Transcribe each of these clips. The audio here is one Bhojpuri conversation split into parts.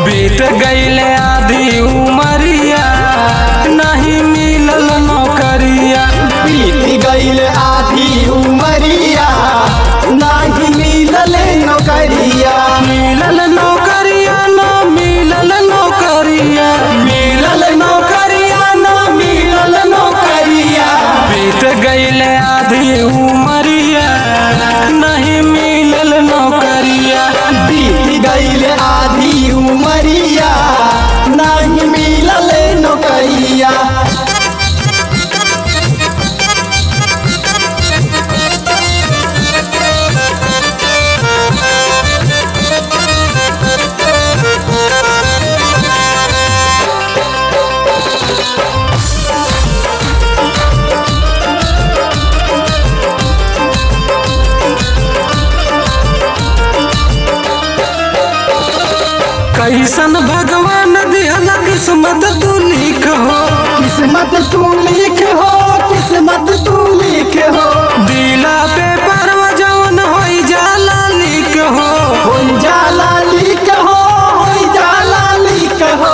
बीत गईले आधी उमरिया नहीं मिलल नौकरिया बीत गईल आधी उमरिया नाही मिलल नौकरिया मिलल नौकरिया न मिलल नौकरिया मिलल नौकरिया ना मिलल नौकरिया बीत गईले आधी उमरिया नहीं मिलल नौकरिया बीत गईल आधी उमरिया नाही मिलल नौकरिया कैसन भगवान दिहला किस्मत तू लिख हो किस्मत तू लिख हो किस्मत तू लिख हो दिला पे परवा जवन होई जाला लिख हो होई जाला लिख हो होई जाला लिख हो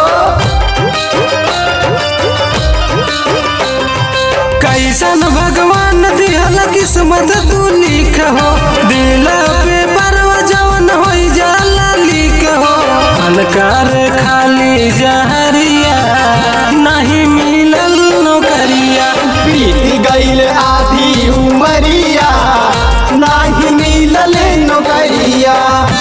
कैसन भगवान दिहला किस्मत तू लिख हो दिला पे परवा जवन होई जाला लिख हो अलकार खाली जहरिया नहीं मिलल नौकरिया बीत गईल आधी उमरिया नाही मिलल नौकरिया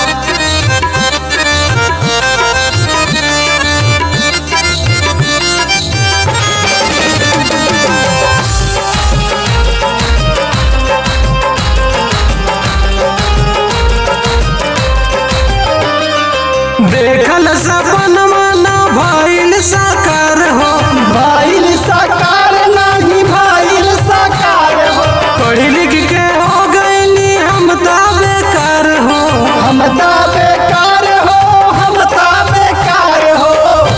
देखल सपन माना भइल साकार हो भाईल साकार नाही भाईल साकार हो पढ़ लिख के हो गईली हम ता बेकार हो हम ता बेकार हो हम ता बेकार हो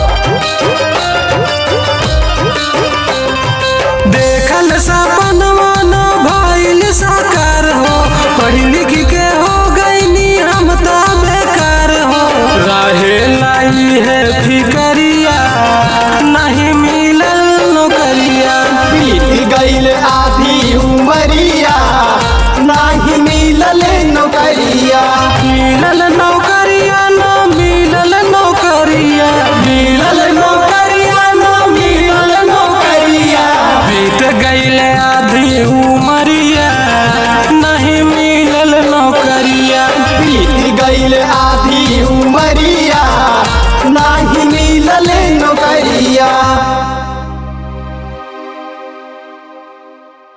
देखल सपन माना भइल साकार हो पढ़ लिख के हो गईली हम ता बेकार हो रहे लाई है फिकरिया नहीं मिलल नौकरिया बीत गईल आधी उमरिया नाही मिलल नौकरिया मिलल नौकरिया न मिलल नौकरिया मिलल नौकरिया ना मिलल नौकरिया बीत गईले आधी उमरिया नहीं मिलल नौकरिया बीत गईल आधी उमरिया नाही मिलल नौकरिया